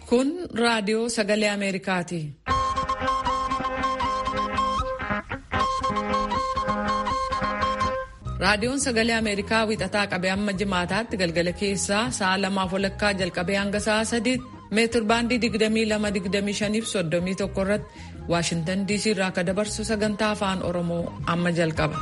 Kun raadiyoo sagalee Ameerikaati. Raadiyoon sagalee Ameerikaa wixataa qabee hamma jimaataatti galgala keessaa sa'a lamaaf walakkaa jalqabee hanga sa'a sadiitti meetir baandii 22-25 fi 31 irratti Waashintan DC irraa akka dabarsu sagantaa afaan Oromoo amma jalqaba.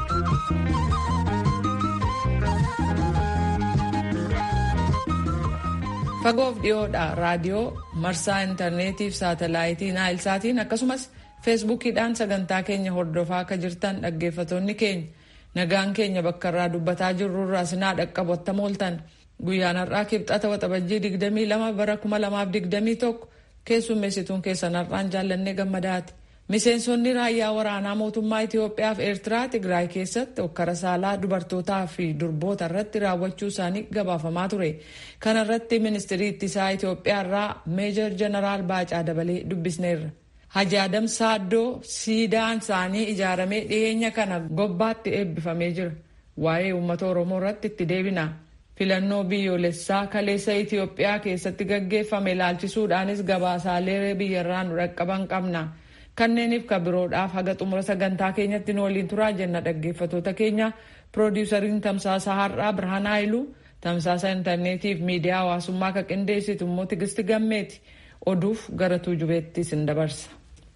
Fagoof dhiyoodha raadiyoo marsaa intarneetii fi saatalaayitii naayilsaatiin akkasumas feesbuukiidhaan sagantaa keenya hordofaa akka jirtan dhaggeeffattoonni keenya nagaan keenya bakka irraa dubbataa jirru irraa sinaa dhaqqabu attam ooltan guyyaan har'aa kibxata waxabajjii 22 bara 2021 keessummeessituun keessan har'aan jaallannee gammadaati. Miseensonni raayyaa waraanaa mootummaa Itoophiyaa fi Eertiraa Tigraay keessatti hokkara saalaa dubartootaa fi durboota irratti raawwachuu isaanii gabaafamaa ture. Kana irratti ministirii ittisaa Itoophiyaa irraa Meejor Jeneraal Baacaa Dabalee dubbisneerra. Haji Adam Saaddoo siidaan isaanii ijaaramee dhiyeenya kana gobbaatti eebbifamee jira. Waa'ee uummata Oromoo irratti itti deebina. Filannoo biyyoolessaa kaleessa Itoophiyaa keessatti gaggeeffame ilaalchisuudhaanis gabaasaalee biyyarraa nu dhaqqaban qabna. Kanneeniif kan biroodhaaf haga xumura sagantaa keenyatti nu waliin turaa jenna dhaggeeffattoota keenya piroodiwusariin tamsaasa har'aa Birhaan Haayiluu tamsaasa intarneetiif miidiyaa hawaasummaa kan qindeessitu immoo Tigisti Gammeeti oduuf gara tuujubeetti sin dabarsa.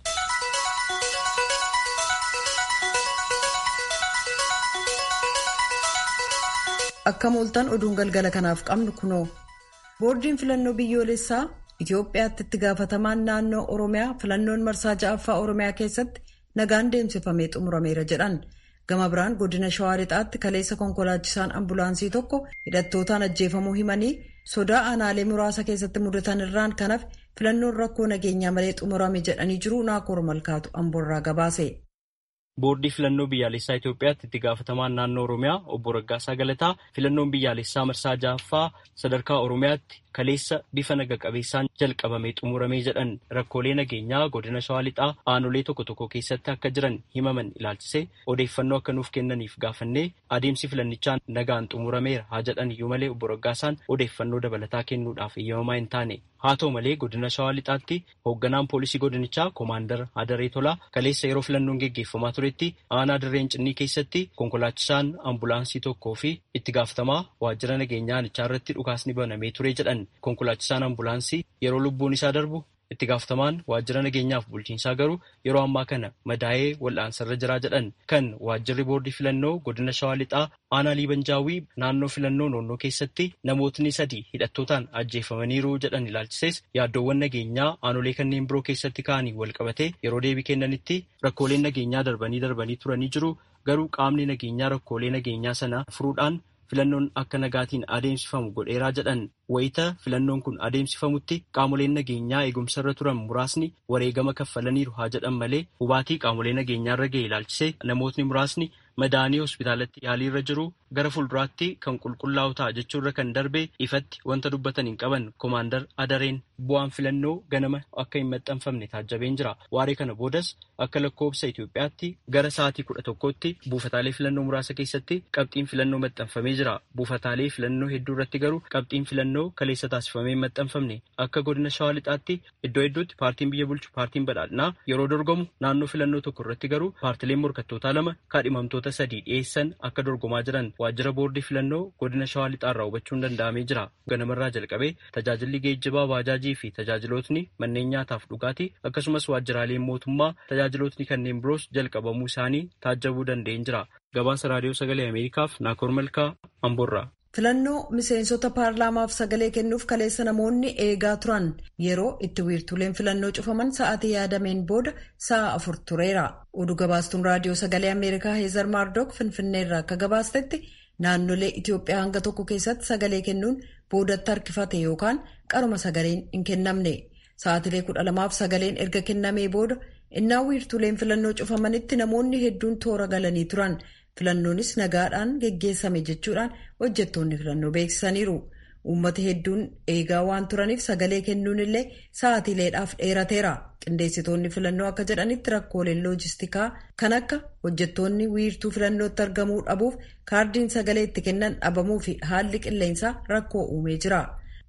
Akka mooltan oduun galgala kanaaf qabnu kunoo boordiin filannoo biyyoolessaa Itoophiyaatti itti gaafatamaan naannoo Oromiyaa filannoon marsaa ja'affaa Oromiyaa keessatti nagaan deemsifamee xumurameera jedhan. Gama biraan godina Shawaa Lixaatti kaleessa konkolaachisaan ambulaansii tokko hidhattootaan ajjeefamuu himanii sodaa aanaalee muraasa keessatti mudatan irraan kanaaf filannoon rakkoo nageenyaa malee xumurame jedhanii jiru naakoor malkaatu amboorraa gabaase. Boordii filannoo biyyaalessaa Itoophiyaatti itti gaafatamaan naannoo Oromiyaa obbo Raggaasaa Galataa filannoon biyyaalessaa marsaa ja'affaa sadarkaa Oromiyaatti kaleessa bifa naga qabeessaan jalqabamee xumuramee jedhan rakkoolee nageenyaa godina Shawaa Lixaa aanolee tokko tokko keessatti akka jiran himaman ilaalchisee odeeffannoo akka nuuf kennaniif gaafannee adeemsi filannichaan nagaan xumurameera haa jedhan iyyuu malee obbo Raggaasaan odeeffannoo dabalataa kennuudhaaf eeyyamamaa hin taane. Haa ta'u malee godina Shawaa Lixaatti hoogganaan poolisii godinichaa Koomaandar Hadaree Tolaa kaleessa yeroo filannoon geggeeffamaa turetti aanaa dirreen cinnii keessatti konkolaachisaan ambulaansii tokkoo fi itti gaafatamaa waajjira nageenyaa aanichaa irratti dhukaasni banamee ture jedhan konkolaachisaan ambulaansii yeroo lubbuun isaa darbu itti gaafatamaan waajjira nageenyaaf bulchiinsaa garuu yeroo ammaa kana madaa'ee wal'aansarra jiraa jedhan kan waajjirri boordii filannoo godina Shawaa Lixaa aanaa liibanjaawii naannoo filannoo noonnoo keessatti namootni sadii hidhattootaan ajjeefamaniiru jedhan ilaalchisees yaaddoowwan nageenyaa aanolee kanneen biroo keessatti ka'anii walqabatee yeroo deebii kennanitti rakkooleen nageenyaa darbanii darbanii turanii jiru garuu qaamni nageenyaa rakkoolee nageenyaa sana furuudhaan filannoon akka nagaatiin adeemsifamu godheeraa jedhan wayita filannoon kun adeemsifamutti qaamoleen nageenyaa eegumsarra turan muraasni wareegama kaffalaniiru haa jedhan malee hubaatii qaamolee nageenyaarra ga'e ilaalchisee namootni muraasni madaanii hospitaalatti yaaliirra jiru gara fuulduraatti kan qulqullaa'u ta'a jechuurra kan darbe ifatti wanta dubbatan hin qaban koomaandar adareen bu'aan filannoo ganama akka hin maxxanfamne taajjabeen jira waaree kana boodas akka lakkoobsa Itoophiyaatti gara sa'aatii kudha tokkotti buufataalee filannoo muraasa keessatti qabxiin filannoo maxxanfamee jira buufataalee filannoo hedduu irratti garuu qabxiin filannoo kaleessa taasifamee hin maxxanfamne akka godina shawaa lixaatti iddoo hedduutti paartiin biyya bulchu paartiin badhaadhinaa yeroo dorgomu naannoo filannoo tokko irratti garuu paartileen morkattootaa lama kaadhimamtoota sadii dhiyeessan akka dorgomaa jiran waajjira boordii filannoo godina shawaa lixaarraa hubachuun danda'amee jira ganamarraa jalqabee tajaajilli geejjibaa baajaajii fi tajaajilootni manneen nyaataaf dhugaatii akkasumas waajjiraaleen mootummaa tajaajilootni kanneen biroos jalqabamuu isaanii taajjabuu danda'een jira gabaasa raadiyoo sagalee ameerikaaf naakoor malkaa amboorraa. filannoo miseensota paarlaamaaf sagalee kennuuf kaleessa namoonni eegaa turan yeroo itti wiirtuleen filannoo cufaman sa'aatii yaadameen booda sa'a afur tureera oduu gabaastuun raadiyoo sagalee ameerikaa heezar maardook finfinneerraa akka gabaastetti naannolee itiyoophiyaa hanga tokko keessatti sagalee kennuun boodatti harkifate yookaan qaruma sagaleen hin kennamne sa'aatilee kudha lamaaf sagaleen erga kennamee booda innaa wiirtuleen filannoo cufamanitti namoonni hedduun toora galanii turan. filannoonis nagaadhaan geggeessame jechuudhaan hojjettoonni filannoo beeksisaniiru uummata hedduun eegaa waan turaniif sagalee kennuun illee sa'aatiileedhaaf dheerateera qindeessitoonni filannoo akka jedhanitti rakkooleen loojistikaa kan akka hojjettoonni wiirtuu filannootti argamuu dhabuuf kaardiin sagalee itti kennan dhabamuu fi haalli qilleensaa rakkoo uumee jira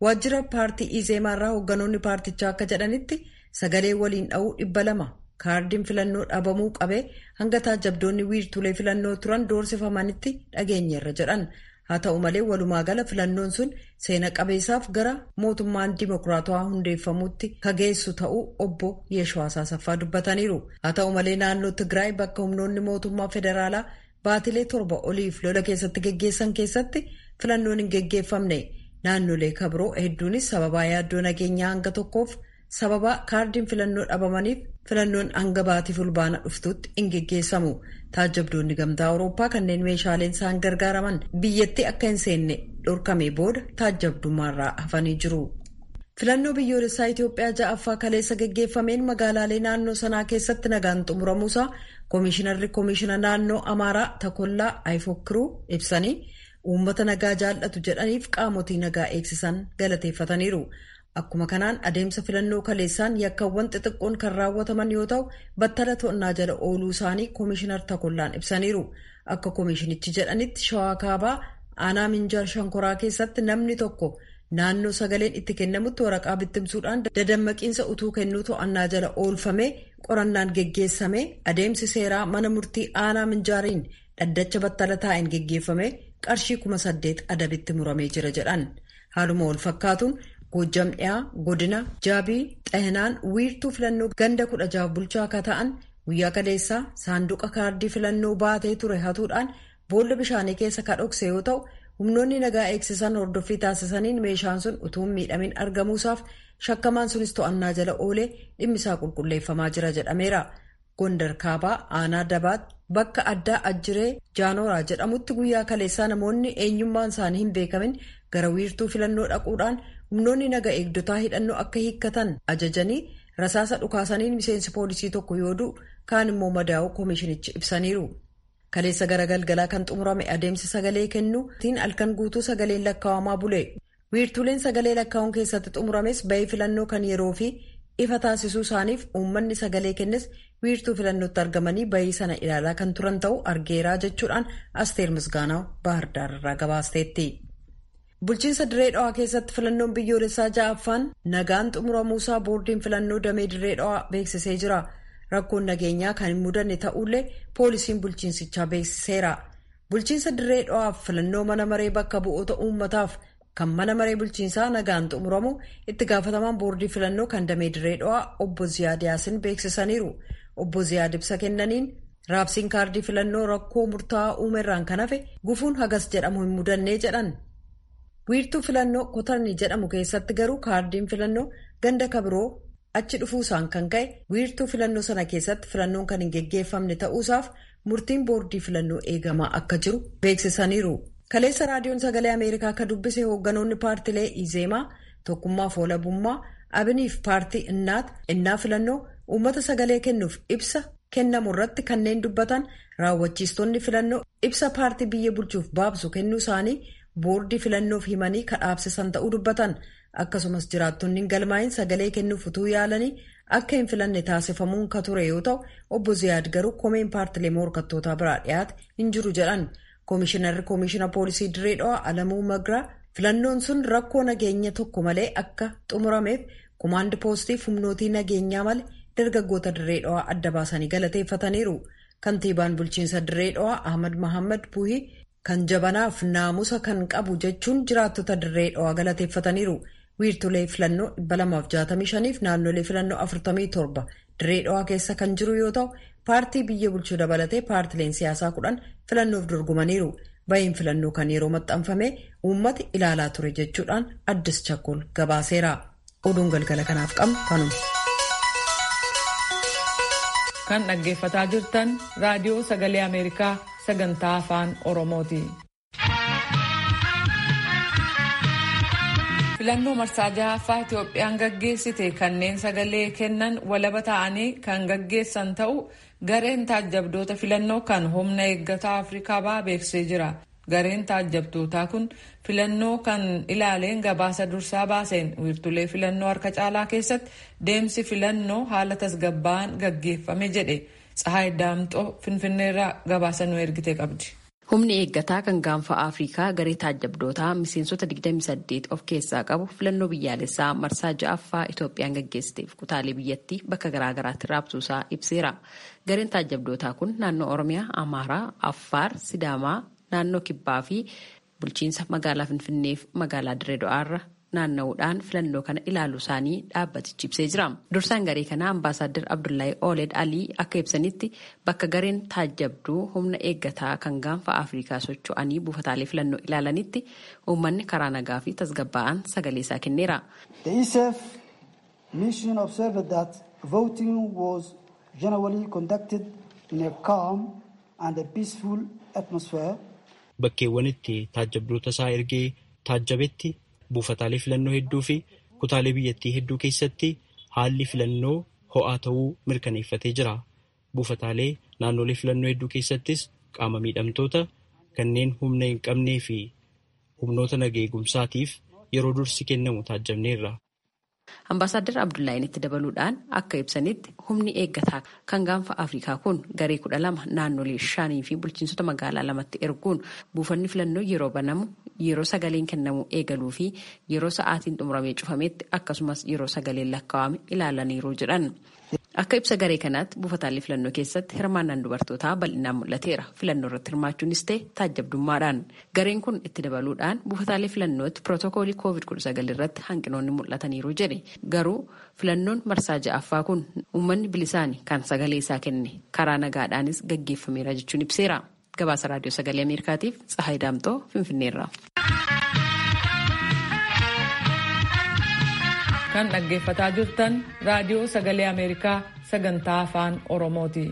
waajjira paartii izeemaarraa hoogganoonni paartichaa akka jedhanitti sagalee waliin dha'uu dhibba lama kaardiin filannoo dhabamuu qabee hanga taajabdoonni wiirtulee filannoo turan doorsifamanitti dhageenyeerra jedhan haa ta'u malee walumaa gala filannoon sun seena qabeessaaf gara mootummaan dimokiraatawaa hundeeffamuutti kageessu ta'uu obbo Yeeshwaasaa Saffaa dubbataniiru haa ta'u malee naannoo Tigraay bakka humnoonni mootummaa federaalaa baatilee torba oliif lola keessatti geggeessan keessatti filannoon hin geggeeffamne naannolee kabiroo hedduunis sababaa yaaddoo nageenyaa hanga tokkoof sababaa kaardiin filannoo dhabamaniif filannoon hanga baatii fulbaana dhuftutti hin geggeessamu taajabdoonni gamtaa awurooppaa kanneen meeshaaleen isaan gargaaraman biyyatti akka hin seenne dhorkame booda taajabdummaarraa hafanii jiru. filannoo biyyoolessaa Itoophiyaa ja'affaa kaleessa geggeeffameen magaalaalee naannoo sanaa keessatti nagaan xumuramuusaa koomishinarri koomishina naannoo amaaraa takollaa ayfokkiruu ibsanii uummata nagaa jaallatu jedhaniif qaamotii nagaa eegsisan galateeffataniiru. Akkuma kanaan adeemsa filannoo kaleessaan yakkawwan xixiqqoon kan raawwataman yoo ta'u battala to'annaa jala ooluu isaanii koomishinar takollaan ibsaniiru. Akka koomishinichi jedhanitti shawaa kaabaa aanaa minjaar shankoraa keessatti namni tokko naannoo sagaleen itti kennamutti waraqaa bittimsuudhaan dadammaqiinsa utuu kennuu to'annaa jala oolfamee qorannaan geggeessame adeemsi seeraa mana murtii aanaa minjaariin dhaddacha battala taa'een geggeeffame qarshii kuma saddeet adabitti muramee jira jedhan. Haaluma wal fakkaatuun Goojjam dhiyaa godina jaabii xahinaan wiirtuu filannoo ganda kudha jaaf bulchaa akka ta'an guyyaa kaleessaa saanduqa kaardii filannoo baatee ture hatuudhaan boolla bishaanii keessa ka dhokse yoo ta'u humnoonni nagaa eegsisan hordoffii taasisaniin meeshaan sun utuu miidhamin argamuusaaf shakkamaan sunis to'annaa jala oolee dhimmisaa qulqulleeffamaa jira jedhameera. Gondar kaabaa aanaa dabaat bakka addaa ajjiree jaanoraa jedhamutti guyyaa kaleessaa namoonni eenyummaan isaanii hin beekamin gara wiirtuu filannoo dhaquudhaan humnoonni naga eegdotaa hidhannoo akka hiikkatan ajajanii rasaasa dhukaasaniin miseensi poolisii tokko yoo du'u kaan immoo madaa'uu koomishinichi ibsaniiru. Kaleessa gara galgalaa kan xumurame adeemsi sagalee kennuu tiin halkan guutuu sagaleen lakkaawamaa bule. Wiirtuleen sagalee lakkaa'uun keessatti xumurames bahii filannoo kan yeroo fi ifa taasisuu isaaniif uummanni sagalee kennes wiirtuu filannootti argamanii bahii sana ilaalaa kan turan ta'uu argeeraa jechuudhaan asteer misgaanaa baahirdaar irraa gabaasteetti. Bulchiinsa dirree dhawaa keessatti filannoon biyyoolessaa ja'affaan nagaan xumuramuusaa boordiin filannoo damee dirree dhawaa beeksisee jira. Rakkoon nageenyaa kan hin mudanne ta'ullee poolisiin bulchiinsichaa beeksiseera. Bulchiinsa dirree dhawaaf filannoo mana maree bakka bu'oota uummataaf kan mana maree bulchiinsaa nagaan xumuramu itti gaafatamaan boordii filannoo kan damee dirree dhawaa obbo Ziyaad Yaasin beeksisaniiru. Obbo Ziyaad ibsa kennaniin raabsiin kaardii filannoo rakkoo murtaa'aa uumerraan kan hafe gufuun hagas jedhamu hin mudannee jedhan. wiirtuu filannoo kotarni jedhamu keessatti garuu kaardiin filannoo ganda kabiroo achi dhufuusaan kan ka'e wiirtuu filannoo sana keessatti filannoon kan hin geggeeffamne ta'uusaaf murtiin boordii filannoo eegamaa akka jiru beeksisaniiru. kaleessa raadiyoon sagalee ameerikaa akka dubbise hoogganoonni paartilee izeemaa tokkummaaf walabummaa abiniif paartii innaat innaa filannoo uummata sagalee kennuuf ibsa kennamu irratti kanneen dubbatan raawwachiistonni filannoo ibsa paartii biyya bulchuuf baabsu kennuu isaanii. boordii filannoof himanii kadhaabsisan ta'uu dubbatan akkasumas jiraattonni galmaa'in sagalee kennuuf utuu yaalanii akka hin filanne taasifamuun ka ture yoo ta'u obbo Ziyaad garuu komeen paartilee morkattootaa biraa dhiyaate hin jiru jedhan koomishinarri koomishina poolisii dirree dhawaa alamuu magraa filannoon sun rakkoo nageenya tokko malee akka xumurameef kumaandi poostiif humnootii nageenyaa malee dargaggoota dirree dhawaa adda baasanii galateeffataniiru kantiibaan bulchiinsa dirree dhawaa ahmad mahammad buhii. kan jabanaaf naamusa kan qabu jechuun jiraattota dirree dhawaa galateeffataniiru wiirtulee filannoo 265 fi naannolee filannoo 47 dirree dhawaa keessa kan jiru yoo ta'u paartii biyya bulchuu dabalatee paartileen siyaasaa kudhan filannoof dorgomaniiru bahiin filannoo kan yeroo maxxanfame uummati ilaalaa ture jechuudhaan addis chakkol gabaaseera oduun galgala kanaaf qabnu kanuma. kan dhaggeeffataa jirtan raadiyoo sagalee ameerikaa sagantaa afaan oromooti. filannoo marsaa jahaffaa itoophiyaan gaggeessite kanneen sagalee kennan walaba ta'anii kan gaggeessan ta'u gareen taajjabdoota filannoo kan humna eeggataa afrikaa ba'aa beeksisee jira. gareen taajjabdootaa kun filannoo kan ilaaleen gabaasa dursaa baaseen wiirtulee filannoo harka caalaa keessatti deemsi filannoo haala tasgabbaa'aan gaggeeffame jedhe tsahaay daamxoo finfinneerraa gabaasa nu ergite qabdi. Humni eeggataa kan gaanfa Afrikaa garee taajjabdootaa miseensota 28 of keessaa qabu filannoo biyyaalessaa marsaa ja'affaa Itoophiyaan gaggeessiteef kutaalee biyyattii bakka garaagaraatti raabsuusaa ibseera. Gareen taajjabdootaa kun naannoo Oromiyaa, Amaaraa, Affaar, Sidaamaa, naannoo Kibbaa fi bulchiinsa magaalaa Finfinneef magaalaa Dirreedo'aarra naanna'uudhaan filannoo kana ilaaluu isaanii dhaabbatichi ibsee jira. Dursaan garee kanaa ambaasaaddar Abdullahi Ooled Alii akka ibsanitti bakka gareen taajjabduu humna eeggataa kan gaanfa Afrikaa socho'anii buufataalee filannoo ilaalanitti uummanni karaa nagaa fi tasgabbaa'an sagalee isaa kenneera. The ESF mission observed that voting was generally conducted in a calm and a peaceful atmosphere. Bakkeewwan itti taajjabdoota isaa ergee taajjabetti buufataalee filannoo hedduu fi kutaalee biyyattii hedduu keessatti haalli filannoo ho'aa ta'uu mirkaneeffatee jira. Buufataalee naannolee filannoo hedduu keessattis qaama miidhamtoota kanneen humna hin qabnee fi humnoota nagaa eegumsaatiif yeroo dursi kennamu taajjabneerra. Ambaasaadar Abdullaahiin itti dabaluudhaan akka ibsanitti humni eeggataa kan gaanfa Afrikaa kun garee kudha lama naannolee shanii fi bulchiinsota magaalaa lamatti erguun buufanni filannoo yeroo banamu yeroo sagaleen kennamu eegaluu fi yeroo sa'aatiin xumuramee cufametti akkasumas yeroo sagaleen lakkaawame ilaalaniiru jedhan. Akka ibsa garee kanaatti buufataalee filannoo keessatti hirmaannaan dubartootaa bal'inaan mul'ateera. Filannoo irratti hirmaachuunis ta'e taajjabdummaadhaan. Gareen kun itti dabaluudhaan buufataalee filannootti pirootokoolii COVID-19 irratti hanqinoonni mul'ataniiru jedhe. Garuu filannoon marsaa ja'affaa kun uummanni bilisaan kan sagalee isaa kenne karaa nagaadhaanis gaggeeffameera jechuun ibseera. Gabaasa raadiyoo sagalee Ameerikaatiif Tsahaay Daamtoo Finfinneerra. kan dhaggeeffataa jirtan raadiyoo sagalee ameerikaa sagantaa afaan oromooti.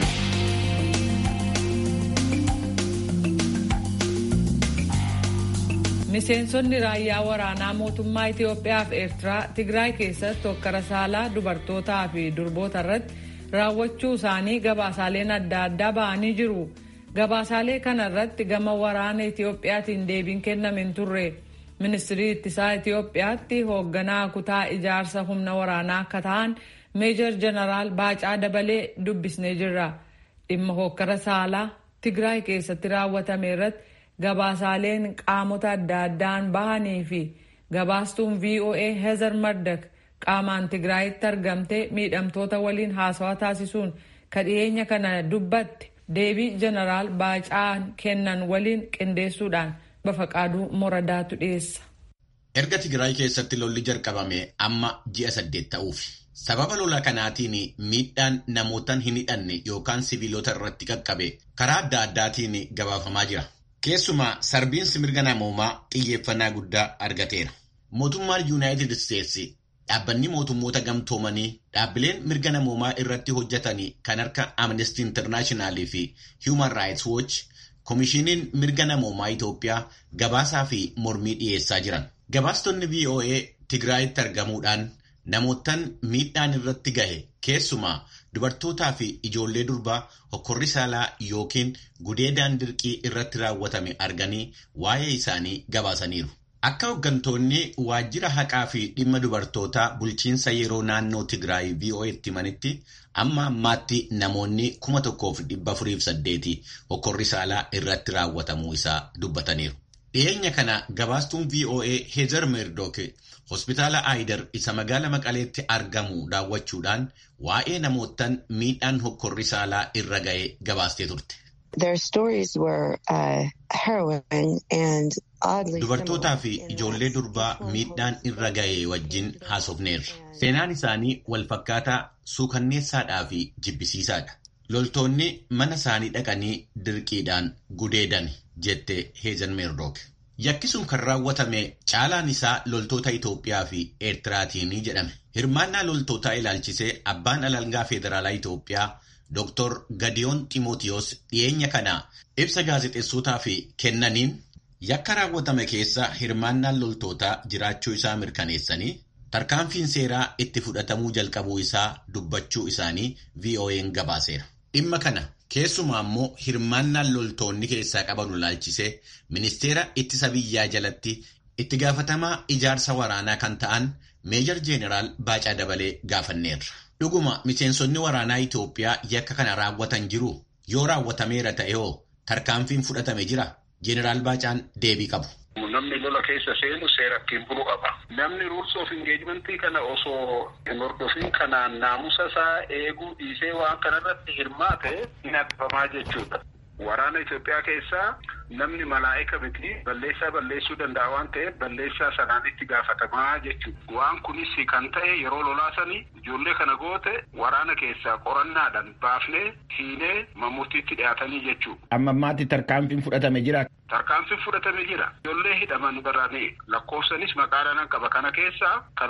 miseensonni raayyaa waraanaa mootummaa itiyoophiyaa fi eertiraa tigraay keessatti hokkara saalaa dubartootaa fi durboota irratti raawwachuu isaanii gabaasaaleen adda addaa ba'anii jiru gabaasaalee kana irratti gama waraana itiyoophiyaatiin deebiin kenname hin turre. ministirii ittisaa Itiyoophiyaatti hoogganaa kutaa ijaarsa humna waraanaa akka ta'an meejor jeneraal Baacaa Dabalee dubbisnee jirra. Dhimma hokkara saalaa Tigraay keessatti raawwatame irratti gabaasaaleen qaamota adda addaan bahanii fi gabaastuun VOA Hezer Mardak qaamaan Tigraayitti argamtee miidhamtoota waliin haasawaa taasisuun kadhiyeenya kana dubbatte deebii jeneraal Baacaan kennan waliin qindeessuudhaan. Bafaqaaduu Moradaatu dhiyeessa. Erga Tigraay keessatti lolli jalqabame amma ji'a saddeet ta'uufi. Sababa lola kanaatiin miidhaan namootaan hin hidhanne yookaan siviilota irratti qaqqabe karaa adda addaatiin gabaafamaa jira. Keessumaa sarbiinsi mirga namoomaa xiyyeeffannaa guddaa argateera. Mootummaan Yuunaayitid Isteetsi dhaabbanni mootummoota gamtoomanii dhaabbileen mirga namoomaa irratti hojjetanii kan akka Amnesty International fi Human Rights Watch Komishiiniin mirga namoomaa Itoophiyaa gabaasaa fi mormii dhiyeessaa jiran. Gabaastonni VOA Tigraayitti argamuudhaan namootaan miidhaan irratti gahe keessumaa dubartootaa fi ijoollee durbaa hokkorri saalaa yookiin gudeedaan dirqii irratti raawwatame arganii waa'ee isaanii gabaasaniiru. Akka hooggantoonni waajjira haqaa fi dhimma dubartootaa bulchiinsa yeroo naannoo Tigraay VOA'tti himanitti amma ammaatti namoonni kuma tokkoof dhibba afuriif saddeeti hokkorri saalaa irratti raawwatamuu isaa dubbataniiru. Dhiyeenya kana gabaastuun VOA Heezer Meerdook hospitaala Aayidar isa magaala Maqaleetti argamu daawwachuudhaan waa'ee namootaan miidhaan hokkorri saalaa irra ga'e gabaastee turte. Dubartootaa fi ijoollee durbaa miidhaan irra ga'e wajjin haasofneerra. Seenaan isaanii walfakkaataa suukanneessaadhaa fi jibbisiisaadha. Loltoonni mana isaanii dhaqanii dirqiidhaan gudeedan jette Heezer Meerdook. Yakki sun kan raawwatame caalaan isaa loltoota Itoophiyaa fi Eertiraatiin jedhame. Hirmaannaa loltootaa ilaalchisee abbaan alangaa federaalaa Itoophiyaa Dr. Gadiyoon Ximootiyoos dhiyeenya kana ibsa gaazexeessotaa fi kennaniin yakka raawwatame keessa hirmaannaan loltootaa jiraachuu isaa mirkaneessanii tarkaanfiin seeraa itti fudhatamuu jalqabuu isaa dubbachuu isaanii VOA'n gabaaseera. Dhimma kana keessumaa immoo hirmaannaan loltoonni keessaa qaban ilaalchisee ministeera ittisa biyyaa jalatti itti gaafatamaa ijaarsa waraanaa kan ta'an meejar jeeneraal Baacaa Dabalee gaafanneerra. Dhuguma miseensonni waraanaa Itoophiyaa yakka kana raawwatan jiru yoo raawwatameera ta'e hoo tarkaanfiin fudhatame jira. Jeneraal Baacaan deebii qabu. Namni lola keessa seenu seera ittiin bulu qaba. Namni rules of engagement kana osoo hin hordofin kanaan naamusa isaa eeguu dhiisee waan kanarratti hirmaate hin addabamaa jechuudha. Waraana Itoophiyaa keessaa namni malaa'ika miti balleessaa balleessuu danda'a waan ta'eef balleessaa sanaan itti gaafatamaa jechuudha. Waan kunis kan ta'e yeroo lolaasanii ijoollee kana goote waraana keessaa qorannaadhaan baafnee hiinee murtiitti dhiyaatanii jechuudha. Amma ammaatti tarkaanfiin fudhatame jira. Tarkaanfiin fudhatame jira. Ijoollee hidhaman baraanii lakkoofsanis maqaadhaan qaba kana keessaa kan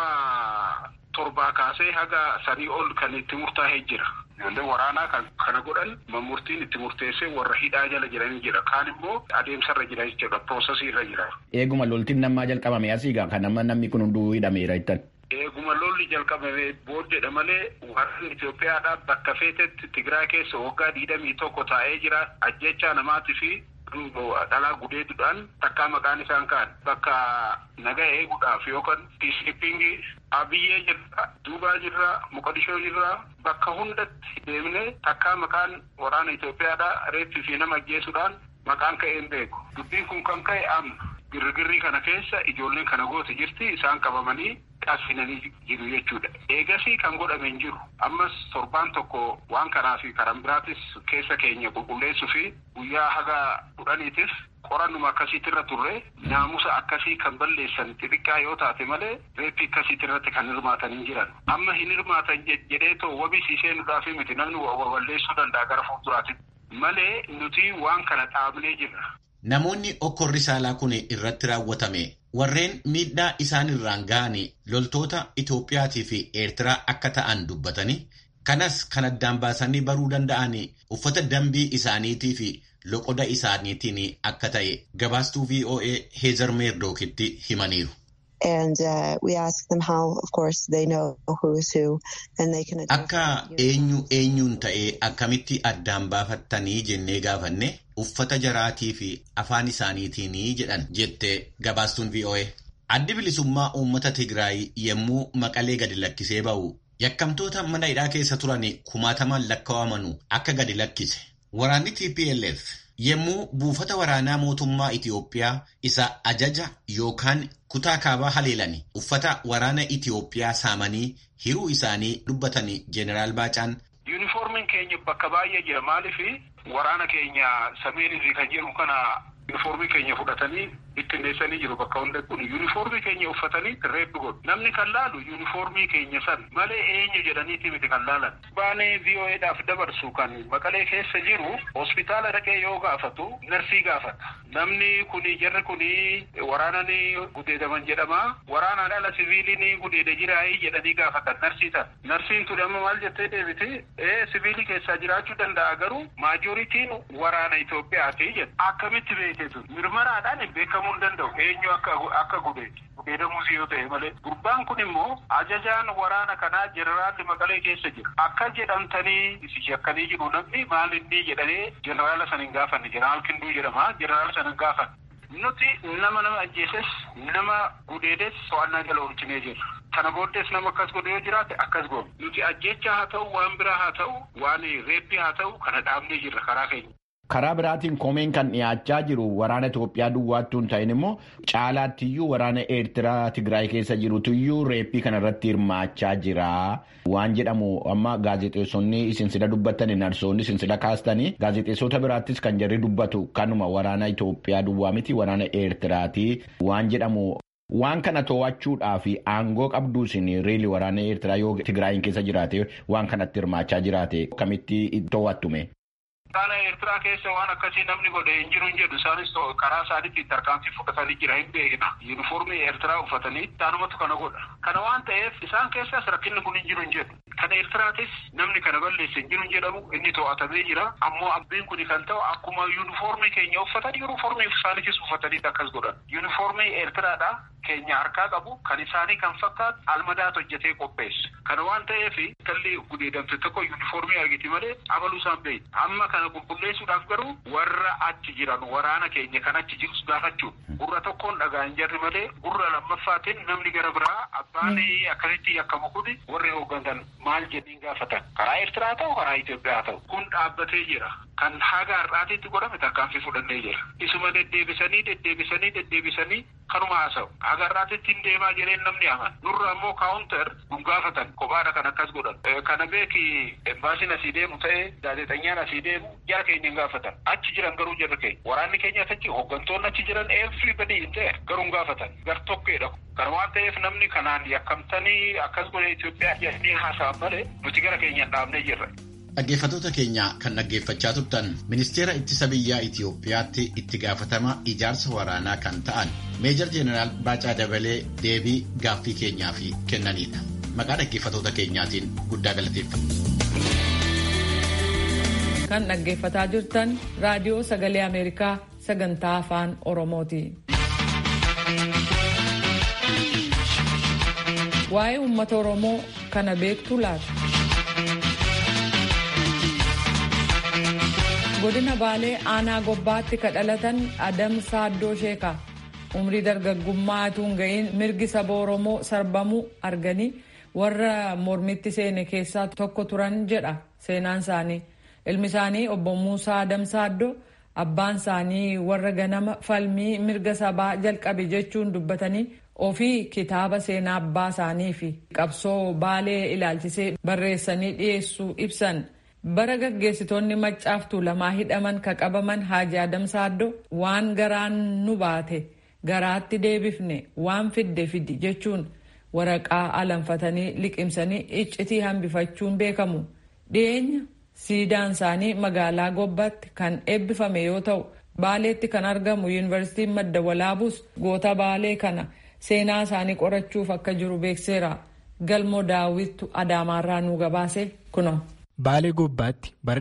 hoggaa torbaa kaasee haga sanii ol kan itti murtaa'ee jira. Ijoollee waraanaa kan kana godhan murtiin itti murteessee warra hidhaa jala jiranii jira. Kaan immoo adeemsarra jira jechuudha. Proosesii irra jira. Eeguma loltiin namaa jalqabame asiigaa kan amma namni kun hunduu hidhameera jettan. Eeguma lolli jalqabame booddeedha malee waraanni Itoophiyaadhaa bakka feetetti Tigraay keessa waggaa digdamii tokko taa'ee jira. Ajjechaa namaatii fi dhalaa gudeeduudhaan takkaa maqaan isaan kaan bakka nagaa eeguudhaaf yookaan piishippingii abiyyee jirra duubaa jirra muqadishoo jirra bakka hundatti deemnee takkaa maqaan waraana Itoophiyaadhaa reeffii fi nama ajjeesuudhaan maqaan ka'een beeku dubbiin kun kan ka'e amma girgirrii kana keessa ijoolleen kana goote jirti isaan qabamanii qasinanii jiru jechuudha. Eegasii kan godhame hin jiru. Ammas torbaan tokko waan kanaa fi karan biraatis keessa keenya qulqulleessuu fi guyyaa haga kudhaniitif qorannuma akkasiitirra turre naamusa akkasii kan balleessan xixiqqaa yoo taate malee reeppii akkasiitirratti kan hirmaatanii jiran. Amma hin hirmaatan jedhee too wabisiisee nudhaaf miti namni balleessuu danda'a gara fuulduraatti. Malee nuti waan kana dhaabnee jirra. Namoonni okkorri saalaa kun irratti raawwatame warreen miidhaa isaan irraan ga'an loltoota Itoophiyaatii fi Eertiraa akka ta'an dubbatanii kanas kan addaan baasanii baruu danda'an uffata dambii isaaniitii fi loqoda isaaniitiin akka ta'e gabaastuu VOA Heezar Meerdookitti himaniiru. Akka eenyu eenyuun ta'ee akkamitti addaan baafattanii jennee gaafanne uffata jaraatii fi afaan isaaniitiin jedhan jette gabaastuun VOA. Addi bilisummaa uummata Tigraay yommuu maqalee gadi lakkisee ba'u yakkamtoota mana hidhaa keessa turan kumaataman lakkaawamanu akka gadi lakkise. Waraanni TPLF yommuu buufata waraanaa mootummaa Itiyoophiyaa isa ajaja yookaan kutaa kaabaa haleelani uffata waraana Itiyoophiyaa saamanii hiruu isaanii dubbatanii Jeneraal Baacaan. Yuunifoormiin keenya bakka baay'ee jira maaliif waraana keenya sameerii kan jedhu kana yuunifoormii keenya fudhatanii bittinneessanii jiru bakka hunda kun yuunifoormii keenya uffatanii reebbi godhu namni kan laalu yuunifoormii keenya san malee eenyu jedhaniiti miti kan laalan baanee VOAdhaaf dabarsu kan maqalee keessa jiru hospitaala dhaqee yoo gaafatu narsii gaafata namni kuni jarri kuni waraanani gudeedaman jedhama waraanaan ala siviiliin gudeeda jiraayii jedhanii gaafatan narsii tan narsiin tun amma maal jettee deebiti ee siviilii keessaa jiraachuu danda'a garuu maajoritiin waraana Itoophiyaati jedhu akkamitti beeketu mirmaraadhaan hin beekamu. hin danda'u eenyu akka akka gudeedu gudeedamuus yoo ta'e malee gurbaan kun immoo ajajaan waraana kanaa jeneraalli maqalee keessa jira akka jedhamtanii shakkanii jiru namni maal inni jedhanii jeneraala sana hin gaafanne jeneraal kinduu jedhama jeneraala sana hin gaafanne nuti nama nama ajjeeses nama gudeedes to'annaa jala oolchinee jirra. Kana booddees nama akkas godhe yoo jiraate akkas goone. Nuti ajjecha haa ta'u waan biraa haa ta'u waan reeppii haa ta'u kana dhaabnee jirra karaa keenya. Karaa biraatiin komeen kan dhiyaachaa jiru waraana Itoophiyaa duwwaattuu hin ta'in immoo caalaattiyyuu waraana Eertiraa Tigraay keessa jirutuyyuu reeppii kanarratti hirmaachaa jira. Waan jedhamu amma gaazexeessonni isin sida dubbattani narsoonni isin sida kaastanii gaazexeessota biraattis kan jarri dubbatu kanuma waraana Itoophiyaa duwwaa miti waraana Eertiraati waan jedhamu. Waan kana to'achuudhaaf aangoo qabduu isin reeli waraana Eertiraa yoo Tigraayin keessa jiraate waan kanatti hirmaachaa jiraate akkamitti to'attume. Waraana Eertiraa keessa waan akkasii namni godhe hin jiru hin jedhu isaanis karaa isaaniitti tarkaanfii fudhatanii jira hin beekna. Yuunifoormii Eertiraa uffatanii taanumatu kana godha. Kana waan ta'eef isaan keessas rakkinni kun hin jiru hin jedhu. Kan Eertiraatis namni kana balleesse hin jiru hin jedhamu inni to'atamee jira. Ammoo abbiin kun kan ta'u akkuma yuunifoormii keenya uffatan yuunifoormii isaaniitis uffatanii akkas godhan. Yuunifoormii Eertiraadha keenya harkaa qabu kan isaanii kan fakkaatu almadaatu hojjetee qopheessa. Kana waan ta'eef kalli gudeedamte tokko yuunifoormii argiti malee abaluu isaan beeku. Amma kana qulqulleessuudhaaf garuu warra achi jiran waraana keenya kan achi jirus gaafachuun gurra tokkoon dhagaa hin jarri malee gurra lammaffaatiin namni gara biraa abbaan akkasitti yakkamu kuni warri hooggantan maal jedhiin gaafatan karaa Eertiraa ta'u karaa Itoophiyaa ta'u kun dhaabbatee jira. kan haga har'aatiitti godhame tarkaanfii fudhannee jira. Isuma deddeebisanii deddeebisanii deddeebisanii kanuma haasa'u. Haga har'aatiitti hin deemaa jedheen namni aman. Nurra ammoo kaawuntar gungaafatan kophaadha kan akkas godhan. Kana beeki embaasiin asii deemu ta'ee gaazexeessaan asii deemu jara keenya hin gaafatan. Achi jiran garuu jarri keenya. Waraanni keenya achi hooggantoonni achi jiran everybody hin ta'e garuu hin gaafatan. Gar tokkeedha. Kana waan ta'eef namni kanaan yakkamtanii akkas godhe Itoophiyaa jedhanii haasa'an malee nuti gara keenyaan dhaabnee jirra. Dhaggeeffattoota keenya kan dhaggeeffachaa turtan ministeera ittisa biyyaa Itoophiyaatti itti gaafatama ijaarsa waraanaa kan ta'an meejar jeenaraal Baacaa Dabalee deebii gaaffii keenyaaf kennanidha. Maqaa dhaggeeffattoota keenyaatiin guddaa galateeffama. Kan dhaggeeffataa jirtan raadiyoo sagalee Ameerikaa sagantaa afaan Oromooti. Waa'ee uummata Oromoo kana beektu laata? godina baalee aanaa gobbaatti ka dhalatan adam saaddoo sheekaa umrii dargaggummaa utuu hin ga'iin mirgi saba oromoo sarbamuu arganii warra mormitti seene keessaa tokko turan jedha seenaan isaanii ilmi isaanii obbo muusaa adam saaddoo abbaan isaanii warra ganama falmii mirga sabaa jalqabe jechuun dubbatanii ofii kitaaba seenaa abbaa isaanii fi qabsoo baalee ilaalchisee barreessanii dhiyeessuu ibsan. bara gaggeessitoonni maccaaftuu lamaa hidhaman ka qabaman haaji adam saaddoo waan garaan nu baate garaatti deebifne waan fidde fidi jechuun waraqaa alanfatanii liqimsanii iccitii hambifachuun beekamu dhiyeenya siidaan isaanii magaalaa gobbaatti kan eebbifame yoo ta'u baaleetti kan argamu yuunivarsiitiin madda walaabuus goota baalee kana seenaa isaanii qorachuuf akka jiru beekseera galmoo daawwittu adaamaarraa nu gabaase kuno. Baalee Gobbaatti bara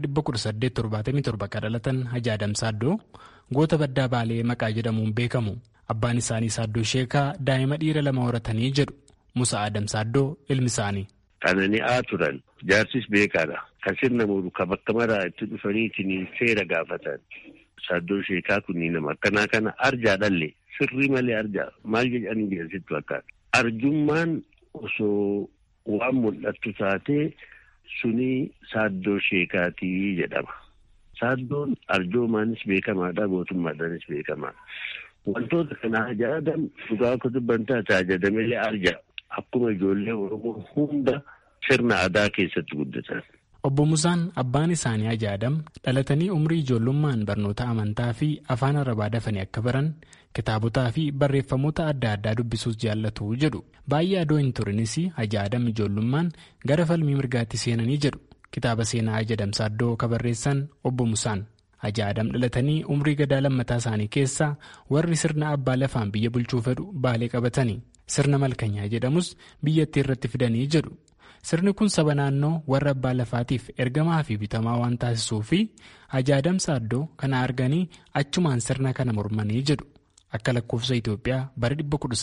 1877 kan dhalatan Hajji Adam Saaddoo goota baddaa Baalee maqaa jedhamuun beekamu. Abbaan isaanii Saaddoo Sheekaa daa'ima dhiira lama horatanii jedhu Musa Adam Saaddoo ilmi isaanii. Qanani'aa turan jaarsis beekaadha. Kan sirna muuru kan bakka maraa itti dhufaniitiin seera gaafatan. Saaddoo Sheekaa kunniin nama akkanaa kana arjaa dhalle sirrii malee arjaa maal jedhanii jedhasittu akkaata. Arjummaan osoo waan mul'attu taatee. Suni saaddoo sheekaatii jedhama. Saaddoon arjoomaanis beekamaadha gootummaadhaanis beekamaadha. Wantoota kana ajaa'iban dhugaa akka dubbantaa taajadamelee arja akkuma ijoollee Oromoo hunda sirna aadaa keessatti guddatan. Obbo Musaan abbaan isaanii Hajji Adam dhalatanii umrii ijoollummaan barnoota amantaa fi afaan arabaa dafanii akka baran kitaabotaa fi barreeffamoota adda addaa dubbisuus jaallatu jedhu. Baay'ee adoo hin turinis Hajji Adam ijoollummaan gara falmii mirgaatti seenanii jedhu. Kitaaba seenaa Hajji Adam Saaddoo ka barreessan Obbo Musaan. Hajji Adam dhalatanii umrii gadaa lammataa isaanii keessaa warri sirna abbaa lafaan biyya bulchuu fedhu baalee qabatanii. Sirna malkanyaa jedhamus biyyattii irratti fidanii jedhu. Sirni kun saba naannoo warra abbaa lafaatiif ergamaa fi bitamaa waan taasisuu fi Hajji Adam Saaddoo kana arganii achumaan sirna kana mormanii jedhu akka lakkoofsa Itoophiyaa bara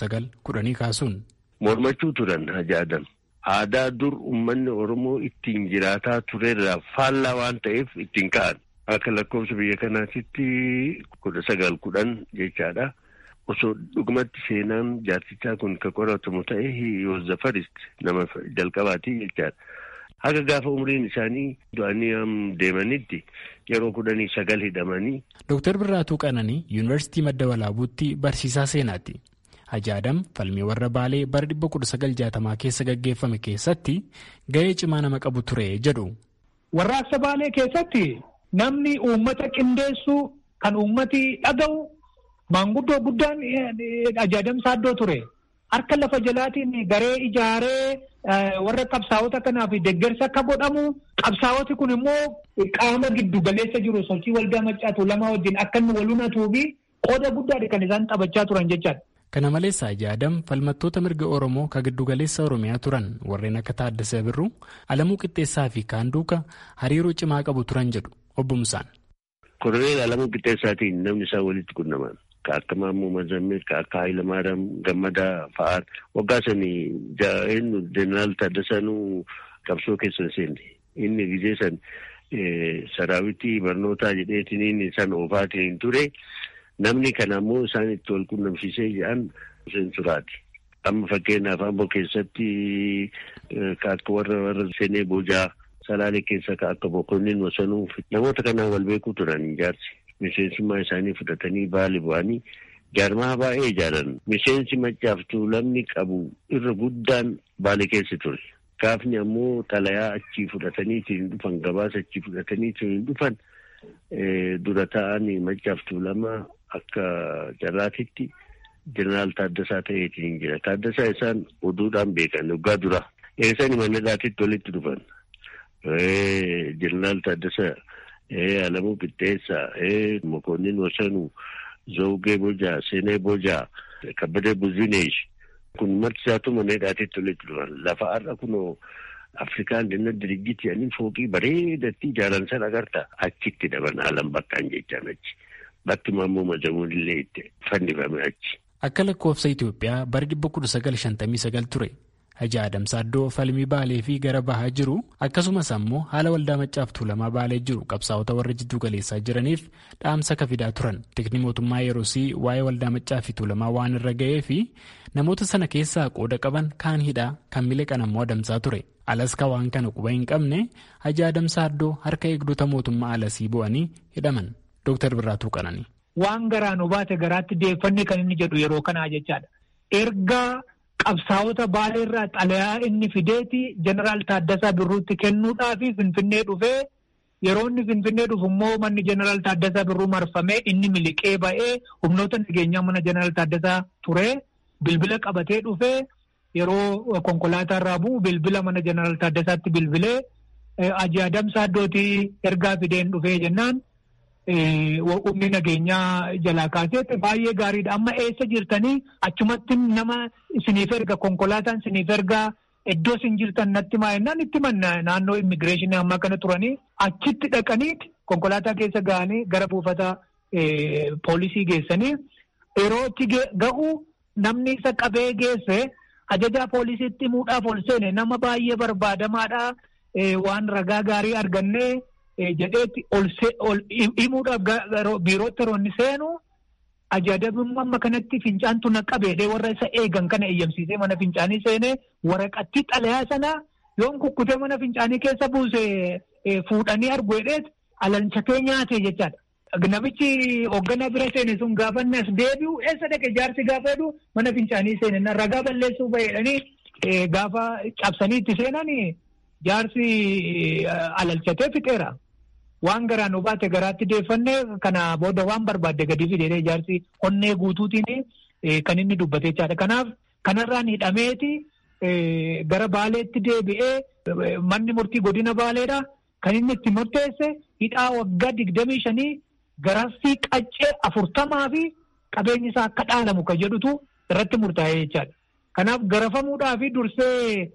1910 kaasuun. Mormachuu turan Hajji Adam. Aadaa dur uummanni Oromoo ittiin jiraataa turerraa faallaa waan ta'eef ittiin ka'an. Akka lakkoofsa biyya kanaatitti kudha sagal kudhan jechaadha. Osoo dhugumatti seenaan jaarsichaa kun kan qoratamu ta'e Yoozzafarist nama jalqabaati jechaadha. Haga gaafa umriin isaanii du'anii deemanitti yeroo kudhanii sagal hidhamanii. Dooktar Birraatuu Qananii Yuunivarsiitii Madda Walaabuutti barsiisaa seenaati. Hajji Adam falmii warra Baalee bara 1960 keessa gaggeeffame keessatti gahee cimaa nama qabu ture jedhu. Warraaqsa Baalee keessatti namni uummata qindeessu kan uummati dhaga'u. Maanguddoo guddaan Hajji Adam Saaddoo ture. Harka lafa jalaatiin garee ijaaree warra qabsaa'ota kanaaf deeggarsa akka godhamu qabsaa'oti kun immoo qaama giddu galeessa jiru sochii waldaa maccaatu lama wajjin akka inni walunnatuu fi qooda guddaadha kan isaan taphachaa turan jechaadha. Kana malees Hajji Adam falmattoota mirga Oromoo kan giddu galeessa Oromiyaa turan warreen akka Taaddasee Birruu, Alamuu Qixxeessaa fi kaan duuka hariiroo cimaa qabu turan jedhu obbo Musaan. Koroneel Alamuu Qixxeessaatiin namni isaa walitti qunnaman. Ka akka Maammoo Mazammil, ka akka Hayilamaariyaam Gammadaa fa'aan waggaa sanii eenyu Jeneraal Taaddasaanuu qabsoo keessa seenne. Inni gizee san saraawitii barnootaa jedheetiin inni san oofaatiin ture. Namni kana ammoo isaan itti wal qunnamsiisee jedhan seensuraati. Amma fakkeenyaaf Amboo keessatti ka akka warra warra seenee boojaa salaalee keessa ka akka boqonniin wasanuu namoota kanaan wal beekuu turan jaarsi miseensummaa isaanii fudhatanii baali bu'anii jaarmaa baay'ee ijaaran miseensi maccaaf tuulamni qabu irra guddaan baali keessa ture. Gaafni ammoo xalayaa achii fudhataniitiin dhufan gabaasa achii fudhataniitiin dhufan dura ta'anii maccaaf tuulama akka jarraatitti jeneraal Taaddasaa ta'eetiin jira. Taaddasaa isaan oduudhaan beekan waggaa dura. Eessani mannadhaatitti walitti dhufan. Jeneraal Taaddasaa, Alamuu Qixxeessaa, Mokonnin Wasanuu, Zawugee Bojaa, Seenee Bojaa, Kabbadee Buzineesh. Kun marti isaatu mannadhaatitti walitti dhufan. Lafa har'a kunoo Afrikaan dinna dirigiti jedhanii fooqii bareedatti ijaaran sana agarta. Achitti dhaban alam bakkaan jechaan achi. Bakkuma ammoo majamuun illee itti fannifame achi. Akka lakkoofsa Itoophiyaa bara 1959 ture. Hajji Adams Addoo falmii baalee fi gara bahaa jiru akkasumas ammoo haala waldaa maccaaf tuulamaa baalee jiru qabsaa'ota warra jidduu galeessaa jiraniif dhaamsa kafidaa turan. Tikni mootummaa yeroosii waa'ee waldaa maccaa fi tuulamaa waan irra ga'ee fi namoota sana keessaa qooda qaban kaan hidhaa kan miliqan ammoo adamsaa ture. Alaska waan kana quba hin qabne Hajji Adams Addoo harka eegdota mootummaa alasii bu'anii hidhaman. Dooktar Birraatuu Qananii. Waan garaan baate garaatti deeffannee kan inni jedhu yeroo kanaa jechaadha. Erga qabsaa'ota baaleerraa xalayaa inni fideeti jeneraal Taaddasaa Birruutti kennuudhaafi Finfinnee dhufee yeroo inni Finfinnee dhufu immoo manni jeneraal Taaddasaa Birruu marfamee inni miliqee ba'ee humnoota nageenyaa mana jeneraal Taaddasaa ture bilbila qabatee dhufee yeroo konkolaataa irraa bu'u bilbila mana jeneraal Taaddasaatti bilbilee Hajji Adams Addootii ergaa fideen dhufee jennaan. humni nageenyaa jalaa kaaseetti baay'ee gaariidha. Amma eessa jirtanii achumatti nama isiniif erga konkolaataan isiniif ergaa iddoo isin jirtan natti maa'ennaan itti manna naannoo immigireeshinii ammaa kana turanii achitti dhaqaniiti konkolaataa keessa ga'anii gara buufata poolisii geessanii yeroo itti ga'u namni isa qabee geesse ajajaa poolisiitti himuudhaaf ol seene nama baay'ee barbaadamaadha waan ragaa gaarii argannee. jedheetti ol himuudhaaf biirootti yeroo inni seenu ajajabummaa amma kanatti fincaantu na qabeedhe warra isa eegan kana eeyyamsiisee mana fincaanii seenee waraqatti xalayaa sana yoon kukkutee mana fincaanii keessa buuse fuudhanii argu jedheet alalchatee nyaate jechaadha. Namichi hoogganaa bira seene sun gaafa as deebi'u eessa dhaqe jaarsi gaafa jedhu mana fincaanii seene ragaa balleessuu baheedhanii gaafa cabsanii itti seenan jaarsi alalchatee fixeera. Waan garaan nu baate garaatti deeffannee kana booda waan barbaadde gadi fidee jaarsi onnee guutuutiin kan inni dubbate jechaadha. Kanaaf kanarraan hidhameeti gara baaleetti deebi'ee manni murtii godina baaleedha. Kan inni itti murteesse hidhaa waggaa digdamii shanii garaffii qaccee afurtamaa fi qabeenyi isaa akka dhaalamu kan jedhutu irratti murtaa'ee jechaadha. Kanaaf garafamuudhaa fi dursee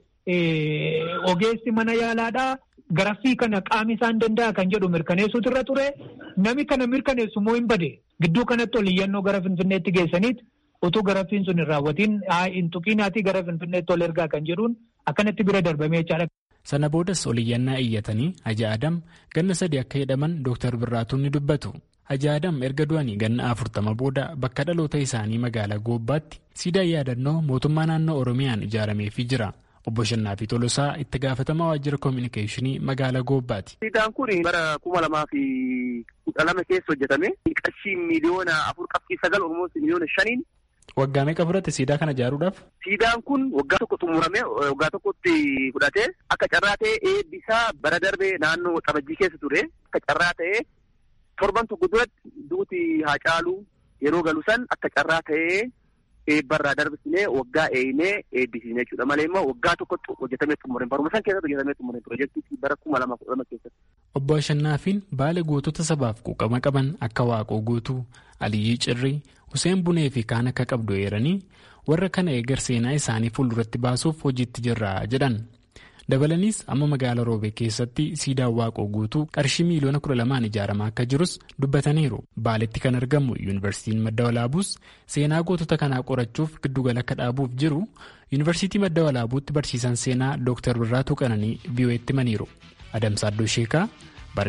ogeessi mana yaalaadhaa. Garaffii kana qaami isaan danda'a kan jedhu mirkaneessuutu irra ture. Nami kana mirkaneessu immoo hin bade. Gidduu kanatti ol iyyannoo gara Finfinneetti geessaniit utuu garaffiin sun hin raawwatiin hin tuqiinaatii gara Finfinneetti ol ergaa kan jedhuun akkanatti bira darbamee jechaadha. Sana boodas ol iyyannaa iyyatanii Haji Adam ganna sadii akka hidhaman Dooktar Birraatuun ni dubbatu. Haji Adam erga du'anii ganna afurtama booda bakka dhaloota isaanii magaalaa Goobbaatti siidaan yaadannoo mootummaa naannoo Oromiyaan ijaarameefii jira. Obbo Shannaafi Tolosaa itti gaafatamaa waajjira koominikeeshinii magaalaa Goobbaati. Siidaan kun bara kuma lamaa fi kudha lama keessa hojjetame. Qarshii miliyoona afur qabxii sagal Oromoo miliyoona shaniin. Waggaa meeqa fudhate siidaa kana ijaaruudhaaf? Siidaan kun waggaa tokko xumuramee waggaa tokkotti fudhatee akka carraa ta'ee eebbisaa bara darbee naannoo Xabajjii keessa ture. Akka carraa ta'ee torban tokko duratti duuti haa caalu yeroo galu san akka carraa ta'ee. eebbarraa darbisnee waggaa eeyinee eebbisiisne jechuudha malee immoo waggaa tokkotti hojjetamee xumureen baruma san keessatti hojjetamee xumureen piroojeektii bara kuma lama kudha lama keessatti. Obbo Ashannaafiin baala gootota sabaaf quuqama qaban akka Waaqoo Guutuu, Aliyyii Cirrii, Huseen Bunee fi kaan akka qabdu eeranii warra kana eegar seenaa isaanii fuulduratti baasuuf hojiitti jirra jedhan. Dabalaniis amma magaalaa Roobee keessatti siidaan waaqoo guutuu qarshii miiliyoona kudha lamaan ijaaramaa akka jirus dubbataniiru. Baaletti kan argamu yuunivarsiitiin madda walaabuus seenaa gootota kanaa qorachuuf giddugala akka dhaabuuf jiru yuunivarsiitii madda walaabuutti barsiisan seenaa Dr. Birraatuu Qananii VOA'tti himaniiru. Adamsaa Addoo Sheekaa bara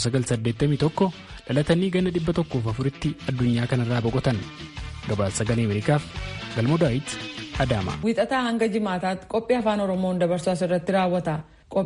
1981 dhalatanii ganna 104tti addunyaa kanarraa boqotan. Gabaasa sagalee Ameerikaaf Galmoo Daawit Adaama. Wiixataa hanga jimaataatti qophii afaan Oromoon dabarsu asirratti raawwata.